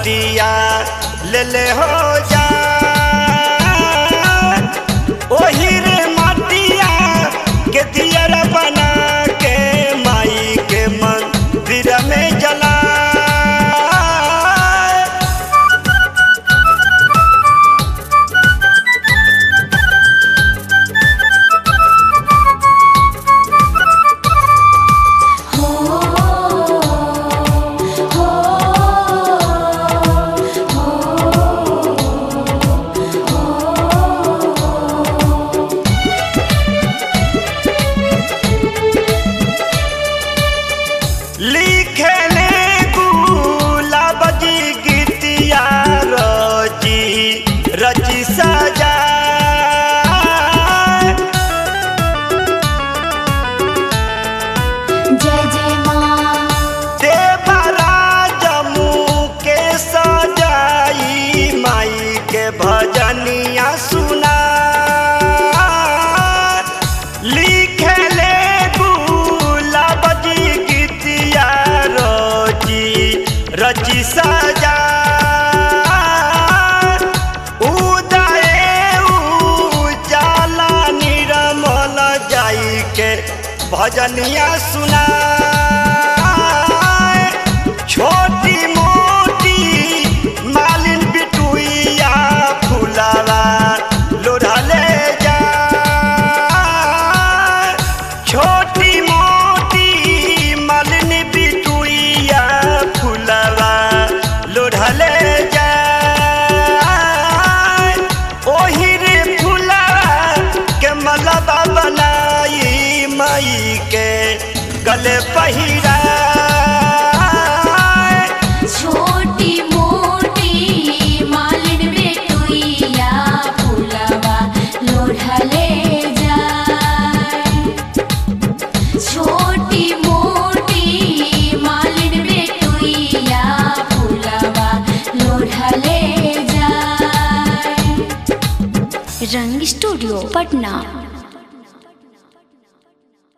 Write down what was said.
घटिया ले ले हो जा ओही रे मटिया के दियर बना के माई के मंदिर में जला लिखले गुलाब जी गीतिया रची रची सजा जय जय माँ देवरा जमू के सजाई माई के भजनिया सुना लिखले गुलाब जी गीतिया रची रची सजा उदय उजाला निरमल जाई के भजनिया सुना छोटी मोटी मालिन बिटुइया फुलावा लोढ़ले जा छोटी मोटी मालिन बिटुइया फुलावा लोढ़ले जा ओही रे फुलावा के मलबा बनाई मई के गले पहिरा छोटी मोटी मालिन बेटुइया फुलवा लोढ़ले जाए छोटी मोटी मालिन बेटुइया फुलवा लोढ़ले जाए रंग स्टूडियो पटना